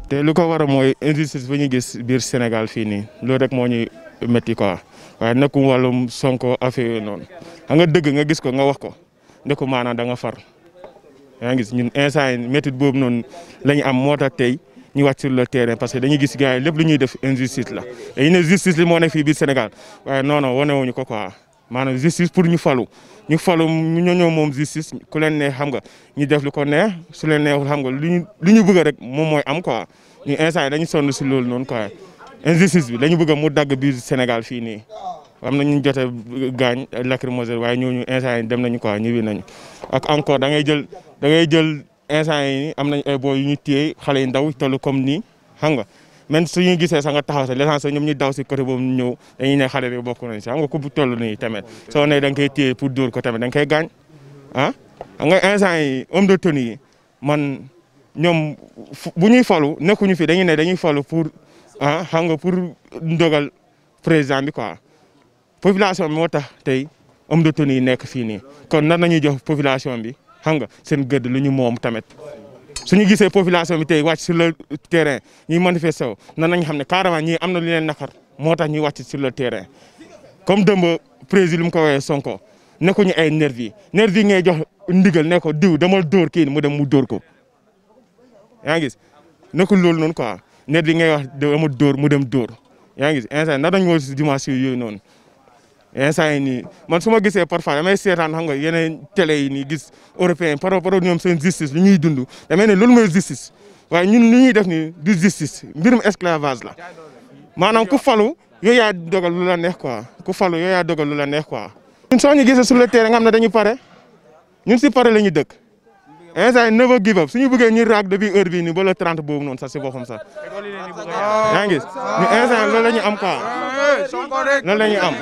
te lu ko war a mooy injustice bu ñu gis biir Sénégal fii nii loolu rek moo ñuy métti quoi waaye nekkum wàllum Sonko affaire yooyu noonu xam nga dëgg nga gis ko nga wax ko ndeku maanaam da nga far yaa ngi gis ñun instant yi métti boobu noonu la ñu am moo tax tey ñu wàcc sur le terrain parce que dañuy gis gars yi lépp lu ñuy def injustice la dañuy ne justice li moo nekk fii biir Sénégal waaye non non wane wuñu ko quoi maanaam justice pour ñu falu ñu falu ñu ñoo moom justice ku leen neex xam nga ñu def lu ko neex su leen neexul xam nga lu ñu lu ñu bëgg rek moom mooy am quoi ñu instant yi dañu sonn si loolu noonu quoi injustice bi dañu bëgg mu dagg biir Sénégal fii nii am na ñu jote gaañ lacrymogène waaye ñooñu instant yi dem nañu quoi ñibbi nañu ak encore da ngay jël da ngay jël instant yi am nañ ay boo yu ñu téye xale yu ndaw toll comme nii xam nga même su ñu gisee sax nga taxaw sax l'essentiel ñoom ñu daw si côté boobu ñëw dañuy ne xale bi bokk nañ si xam nga ku toll nii tamit soo ne da nga koy téye pour dóor ko tamit da nga koy gaañ ah xam nga instant yi homme de tenue yi man ñoom bu ñuy falu nekkuñu fi dañuy ne dañuy falu pour ah xam nga pour ndogal président bi quoi population bi moo tax tey homme de tenue yi nekk fii nii kon nan nañuy jox population bi xam nga seen gëdd lu ñu moom tamit suñu gisee population bi tey wàcc sur le terrain ñuy manifester wu nan nañ xam ne carrément ñii am na lu leen nakar moo tax ñuy wàcc sur le terrain comme dëmb président lu mu ko woowee Sonko nekkuñu ay nervi nervi ngay jox ndigal ne ko diw demal dóor kii mu dem mu dóor ko yaa ngi gis nekkul loolu noonu quoi nervi ngay wax dama dóor mu dem dóor yaa ngi gis instant na dañ woo si dimension yooyu noonu instant yi nii man su ma gisee parfois damay seetaan xam nga yeneen télé yi nii gis européen par rapport ak ñoom seen justice lu ñuy dund damay ne loolu mooy justice waaye ñun lu ñuy def ni du justice mbirum esclavage la maanaam ku falu yooyu yaa dogal lu la neex quoi ku falu yooyu yaa dogal lu la neex quoi. ñun soo ñu gisee sur le terrain nga xam ne dañu pare ñun si pare la ñu dëkk instant yi never give up suñu bëggee ñu raag depuis heure bii nii ba le 30 boobu noonu sax si boppam sax yaa ngi gis ñu instant loolu la ñu am quoi. loolu la ñuy am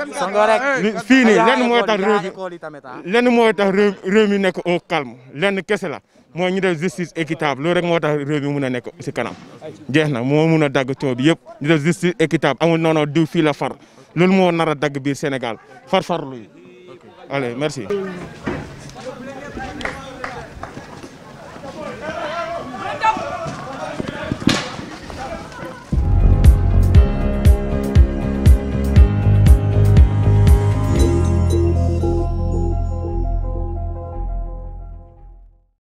fii nii lenn mooy tax réew mi lenn mooy tax réew mi nekk au calme lenn kese la mooy ñu def justice équitable loolu rek moo tax réew mi mun a nekk si kanam jeex na moo mun a dagg coow bi yëpp ñu def justice équitable amul noonu diw fii la far loolu moo nar a dagg biir Sénégal far farlu yi allez merci